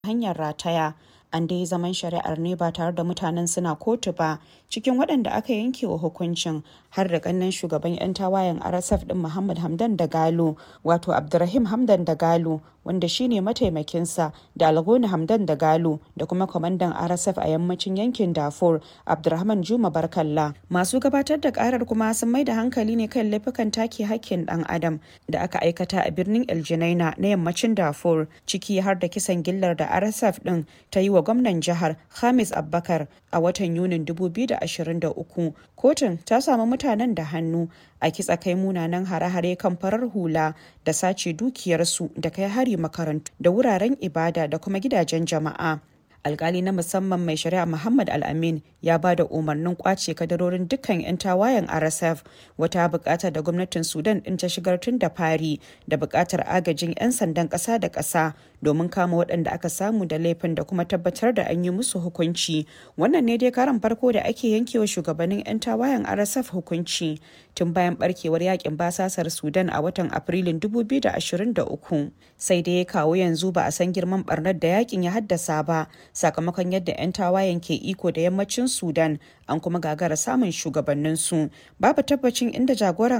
hanyar rataya. An dai zaman shari'ar ne ba tare da mutanen suna kotu ba cikin waɗanda aka yanke wa hukuncin har da ƙannen shugaban 'yan tawayen RSF ɗin Muhammad Hamdan Dagalo wato Abdurrahim Hamdan Dagalo wanda shine mataimakinsa da Algoni Hamdan Dagalo da kuma kwamandan RSF a yammacin yankin Darfur Abdurrahman Juma Barkalla. Masu gabatar da karar kuma sun mai da hankali ne kan laifukan take hakkin ɗan adam da aka aikata a birnin El Geneina na yammacin Darfur ciki har da kisan gillar da RSF ɗin ta yi wa gwamnan jihar Hamis Abbakar a watan Yunin 2023. Kotun ta samu mutanen da hannu a kitsa kai munanan hare-hare kan farar hula da sace dukiyarsu da kai hari makarantu da wuraren ibada da kuma gidajen jama'a. alkali na musamman mai shari'a muhammad al-amin ya ba da umarnin kwace kadarorin dukkan 'yan tawayen rsf wata bukata da gwamnatin sudan din ta shigar tun da fari da bukatar agajin 'yan sandan kasa da kasa domin kama waɗanda aka samu da laifin da kuma tabbatar da an yi musu hukunci wannan ne dai karan farko da ake yankewa shugabannin 'yan tawayen rsf hukunci tun bayan barkewar yakin basasar sudan a watan afrilun 2023 sai dai kawo yanzu ba a san girman barnar da yakin ya haddasa ba sakamakon yadda 'yan tawayen ke iko da yammacin sudan an kuma gagara samun shugabanninsu babu tabbacin inda jagoran